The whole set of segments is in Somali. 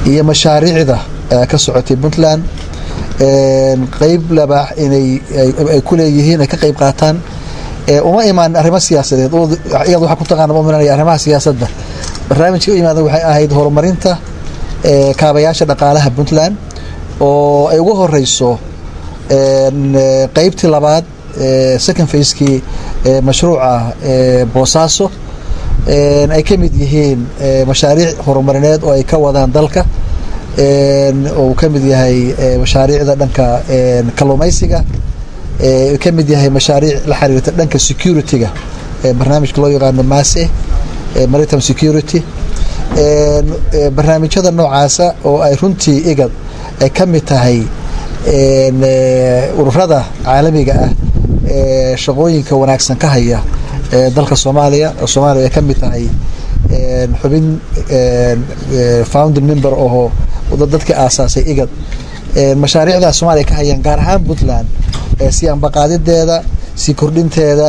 iyo mashaariicda ka socotay puntland qeyb labaax inay ay ku leeyihiin ay ka qeyb qaataan uma imaanin arrimo siyaasadeed iyad waxaa ku taqaana uminanaya arrimaha siyaasadda barnaamijka u yimaada waxay ahayd horumarinta kaabayaasha dhaqaalaha puntland oo ay ugu horeyso qeybtii labaad second facekii mashruuca boosaaso ay ka mid yihiin mashaariic horumarineed oo ay ka wadaan dalka oo uu ka mid yahay mashaariicda dhanka kalluumaysiga ka mid yahay mashaariic la xiriirta dhanka security-ga barnaamijka loo yaqaano mase maritime security barnaamijyada noocaasa oo ay runtii igad ay ka mid tahay ururada caalamiga ah ee shaqooyinka wanaagsan ka haya dalka soomaaliya oo soomaaliya ay ka mid tahay xubin founding member oo dadkii aasaasay igad mashaariicdaas soomaaliya ka hayaan gaar ahaan puntland si ambaqaadideeda si kordhinteeda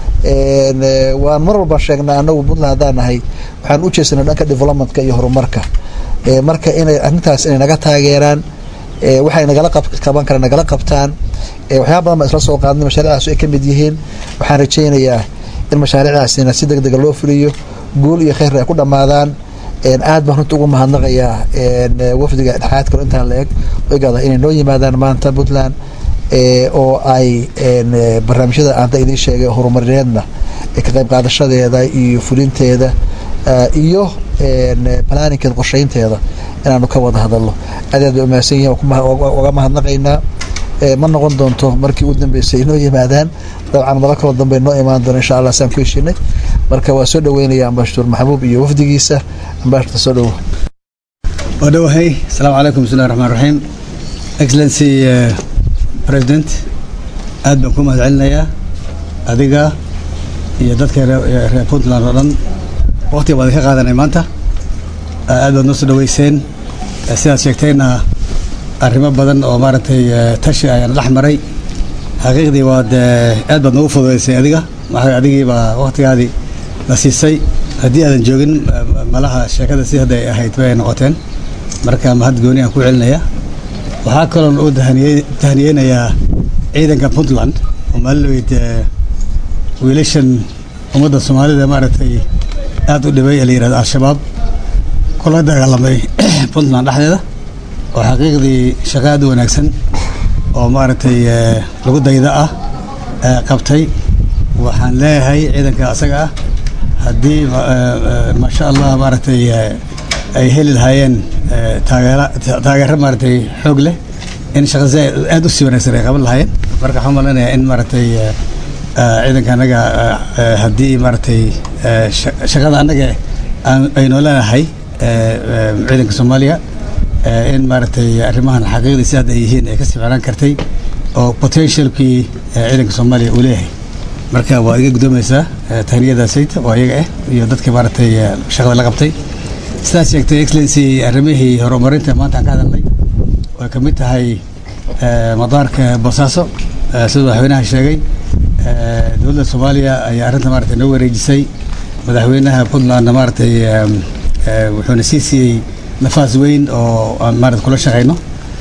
waan mar walba sheegnaa anagu puntland haddaan nahay waxaan u jeesanay dhanka developmentka iyo horumarka marka inay arrintaas inay naga taageeraan waxay nagala qaban karaan nagala qabtaan waxyaaba badan baan isla soo qaadnay mashaariicdaas ay ka mid yihiin waxaan rajaynayaa in mashaariicdaasina si deg dega loo fuliyo guul iyo kheyr ay ku dhammaadaan aad baan runta ugu mahadnaqayaa wafdiga dhexaad kalo intaan la eg igada inay noo yimaadaan maanta puntland oo ay barnaamijyada aanta idiin sheegay horumarineedna ka qayb qaadashadeeda iyo fulinteeda iyo planninkeeda qorsheynteeda inaanu ka wada hadalno aad aad bay umahadsan yihin uga mahadnaqaynaa ma noqon doonto markii u dambeysay inoo yimaadaan dabcan mala kaloo dambe noo imaan doono insha allah saan ku heshinay marka waa soo dhaweynaya ambashaduur maxbuub iyo wafdigiisa ambashador soo dhowo waa dhowahay asalaamu calaykum bismillahi raxmaan raxiim excellency president aad baan ku mahad celinayaa adiga iyo dadka reer puntland oo dhan waqtiga baad ka qaadanay maanta aad baad noo soo dhaweyseen sidaad sheegtayna arrimo badan oo maaragtay tashi ayaan dhex maray xaqiiqdii waad aad baad noogu fududaysay adiga maxaa adigii baa waqtigaadii la siisay haddii aadan joogin malaha sheekada si hadda ay ahayd bay ay noqoteen marka mahad gooni aan ku celinaya waxaa kaloon u tahniyeynayaa ciidanka puntland oo maalinaweyd wiilashan ummadda soomaalida maaragtay aad u dhibay ee la yihahdo al-shabaab kula dagaalamay puntland dhexdeeda oo xaqiiqdii shaqo aad u wanaagsan oo maaragtay lagu dayda ah qabtay waxaan leeyahay ciidanka asaga ah haddii maasha allah maaragtay ay heli lahaayeen taageera taageero maaragtay xoog leh in shaqa si aad u sii wanaagsan ay qaban lahaayeen marka waxaan malaynayaa in maaragtay ciidanka annaga haddii maaragtay shaqada annaga aynoo leenahay ciidanka soomaaliya in maaragtay arrimahan xaqiiqdii si hadda ay yihiin ay ka sii ficnaan kartay oo potentialkii ciidanka soomaaliya uu leeyahay marka waa iga guddoomaysaa tahniyadaasayta oo iyaga ah iyo dadka maaragtay shaqada la qabtay sidaad sheegtay excellency arrimihii horumarinta maanta aan ka hadalnay way ka mid tahay madaarka boosaaso sida madaxweynaha sheegay dowladda soomaaliya ayaa arrinta maaragtay noo wareejisay madaxweynaha puntlandna maaragtay wuxuuna sii siiyey nafaas weyn oo aan maarata kula shaqayno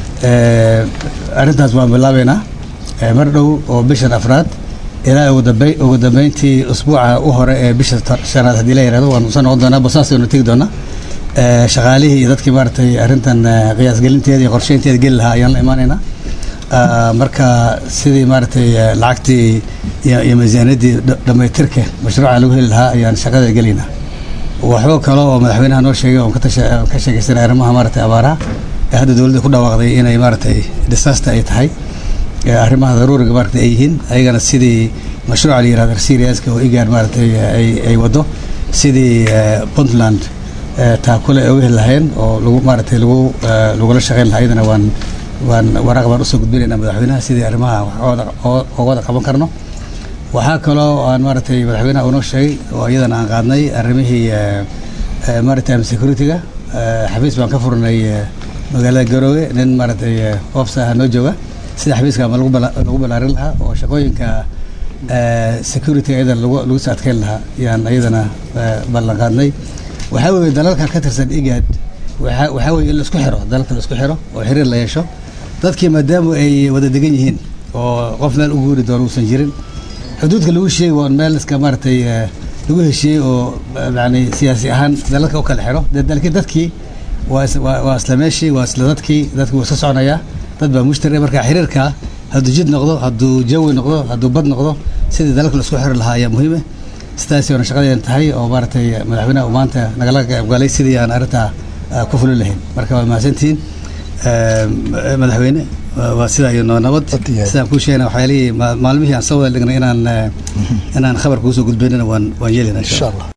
arrintaas waan bilaabeynaa mar dhow oo bishan afraad ilaa ugu dambe ugu dambeyntii usbuuca u hore ee bisha shanaad haddii la yihahdo waan soo noqon doonaa bosaas aynu tegi doonaa shaqaalihii iyo dadkii maaragtay arrintan qiyaasgelinteeda iyo qorsheynteeda geli lahaa ayaan la imaanaynaa marka sidii maaragtay lacagtii iyo miisaaniyaddii dhammaytirka mashruuca lagu heli lahaa ayaan shaqada gelaynaa waxba kale oo madaxweynaha noo sheegay oon ka sheegaysanay arrimaha maaragtay abaaraha ee hadda dowladda ku dhawaaqday inay maaragtay disaster ay tahay arrimaha daruuriga maaragtay ay yihiin ayagana sidii mashruuca la yihahdo seriaska oo igaar maaragtay ay waddo sidii puntland taakule ay uga heli lahayn oo lagu maaragtay lagu lagula shaqayn lahaa iyadana waan waan waraaq baan usoo gudbinaynaa madaxweynaha sidii arrimaha wax wada qaban karno waxaa kaloo aan maaragtay madaxweynaha unoo sheegay oo iyadana aan qaadnay arrimihii maritime security-ga xafiis baan ka furnay magaalada garoowe nin maaragtay ofsa ah noo jooga sida xafiiska ama lagu balaarin lahaa oo shaqooyinka security-ga iyadana lagu soo adkeyn lahaa yaan iyadana ballan qaadnay waxaa weeye dalalka ka tirsan igad waxaa waxaa weeye in laisku xiro dalka laisku xiro oo xiriir la yeesho dadkii maadaama ay wada degan yihiin oo qof meel u guuri doono uusan jirin xuduudka lagu sheegi waa meel iska maaragtay eh, lagu heshiiyey oo eh, yani siyaasi ahaan dalalka u kala xiro de- laakiin dadkii waa is- waa waa isla meeshii waa isla dadkii dadkii wuu iska soconayaa dad baa mushtari marka xiriirka hadduu jid noqdo hadduu jawi noqdo hadduu bad noqdo sidii dalalka laisku xiri lahaa ayaa muhiime sidaasi waana shaqadeen tahay oo maaragtay madaxweynaha uu maanta nagala qaybgalay sidii aan arrintaa ah, ku fulin lahayn marka waa mahadsantihiin Eh, madaxweyne waa- waa sidaa iyo noo nabad Had iyo had. sidaan kuu sheegna waxyaalihii ma- maalmihii aan soo wada dhignay inaan eh, inaan khabar kuusoo gudbaynana waan waan yeelina insha allah